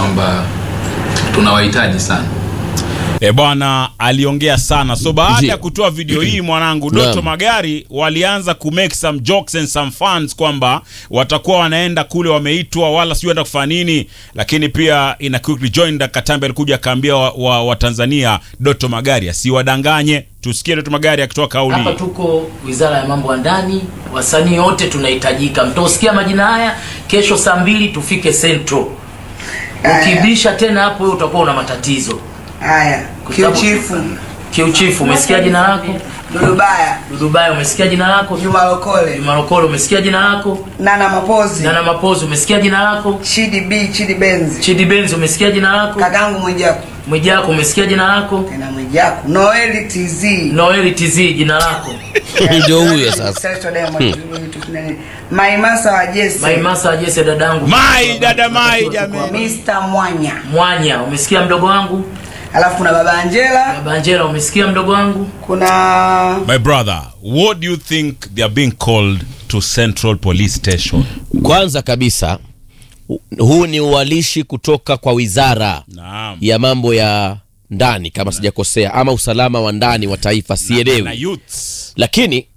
kwamba tunawahitaji sana. E bwana aliongea sana. So baada Ndio. ya kutoa video hii mwanangu, Doto Naam. Magari walianza ku make some jokes and some fans kwamba watakuwa wanaenda kule wameitwa, wala sijui enda kufanya nini, lakini pia ina quickly joined Katambe alikuja akaambia wa, wa, wa Tanzania Doto Magari asiwadanganye. Tusikie Doto Magari akitoa kauli. Hapa tuko Wizara ya Mambo ya Ndani, wasanii wote tunahitajika. Mtausikia majina haya kesho saa mbili tufike Central. Ukibisha tena hapo wewe utakuwa una matatizo. Haya, Kwa sababu- kiuchifu Kiuchifu, umesikia jina lako? Dudubaya, Dudubaya, umesikia jina lako? Juma Lokole, Juma Lokole, umesikia jina lako? Nana Mapozi, Nana Mapozi, umesikia jina lako? Chidi B, Chidi Benzi, Chidi Benz, umesikia jina lako? kakangu Mwijaku, Mwijako, umesikia jina lako? tena Mwijaku, Noeli TZ, Noeli TZ, jina lako? ndio huyo sasa Celeste Diamond, Maimasa wa Jesse, Maimasa Jesse, dadangu. Mai dada Mai jamani. Mr. Mwanya, Mwanya, umesikia mdogo wangu? alafu kuna baba Angela, Baba Angela, umesikia mdogo wangu? kuna My brother, what do you think they are being called to Central Police Station? kwanza kabisa hu- huu ni uwalishi kutoka kwa wizara Naam. ya mambo ya ndani kama sijakosea ama usalama wa ndani wa taifa Na sielewi youths. lakini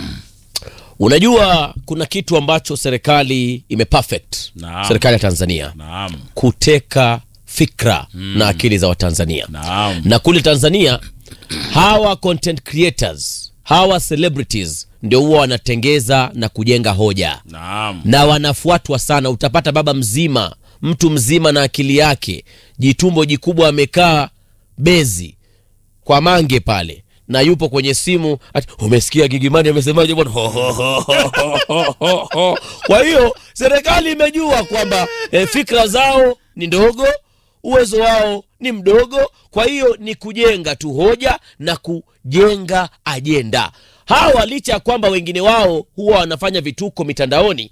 unajua kuna kitu ambacho serikali imeperfect Naam. serikali ya tanzania Naam. kuteka fikra na akili za watanzania Naam. na kule tanzania hawa content creators hawa celebrities ndio huwa wanatengeza na kujenga hoja Naam. na wanafuatwa sana utapata baba mzima mtu mzima na akili yake jitumbo jikubwa amekaa bezi kwa mange pale na yupo kwenye simu ati, umesikia gigimani amesemaje bwana Ho, ho, ho, ho, ho, ho, ho. kwa hiyo serikali imejua kwamba eh, fikra zao ni ndogo uwezo wao ni mdogo kwa hiyo ni kujenga tu hoja na kujenga ajenda hawa licha ya kwamba wengine wao huwa wanafanya vituko mitandaoni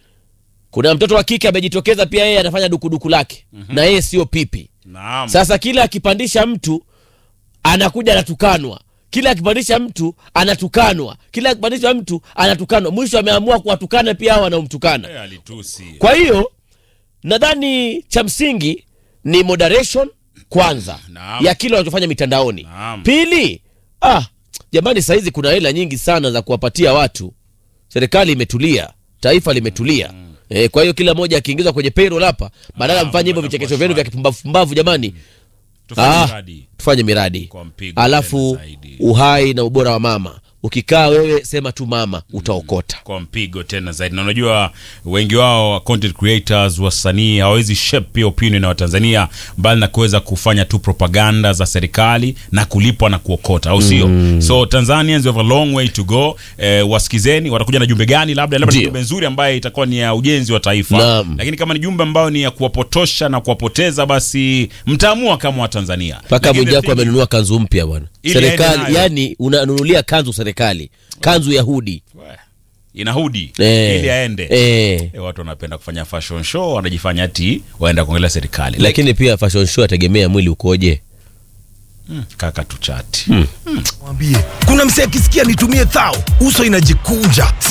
kuna mtoto wa kike amejitokeza pia yeye anafanya dukuduku lake na yeye sio pipi Naam. sasa kila akipandisha mtu anakuja anatukanwa kila akipandisha mtu anatukanwa kila akipandisha mtu anatukanwa mwisho ameamua kuwatukana pia hao wanaomtukana Eh, alitusi. kwa hiyo nadhani cha msingi ni moderation kwanza Naam. ya kile wanachofanya mitandaoni Naam. pili ah, jamani sahizi kuna hela nyingi sana za kuwapatia watu serikali imetulia taifa limetulia E, kwa hiyo kila mmoja akiingizwa kwenye payroll hapa badala Ah, mfanye hivyo watakuwa vichekesho vyenu vya shwari. kipumbavu jamani Tufanye Ah, miradi. tufanye miradi Kwa mpigo alafu tena zaidi. uhai na ubora wa mama ukikaa wewe sema tu mama utaokota kwa mpigo tena zaidi na unajua wengi wao wa content creators wasanii hawawezi shape pia opinion na watanzania mbali na kuweza kufanya tu propaganda za serikali na kulipwa na kuokota au sio so tanzanians we have a long way to go eh, wasikizeni watakuja na jumbe gani labda labda ni Ndio. jumbe nzuri ambaye itakuwa ni ya ujenzi wa taifa Naam. lakini kama ni jumbe ambayo ni ya kuwapotosha na kuwapoteza basi mtaamua kama watanzania mpaka Lakini the mwijako thing- amenunua kanzu mpya bwana Ili aende serikali nayo. yani unanunulia kanzu serikali kanzu ya hudi We, ina hudi Eh, ili aende eh. E, watu wanapenda kufanya fashion show wanajifanya ati waenda kuongelea serikali like, lakini pia fashion show ategemea mwili ukoje kaka tuchati Mwambie kuna msee akisikia nitumie thao uso inajikunja si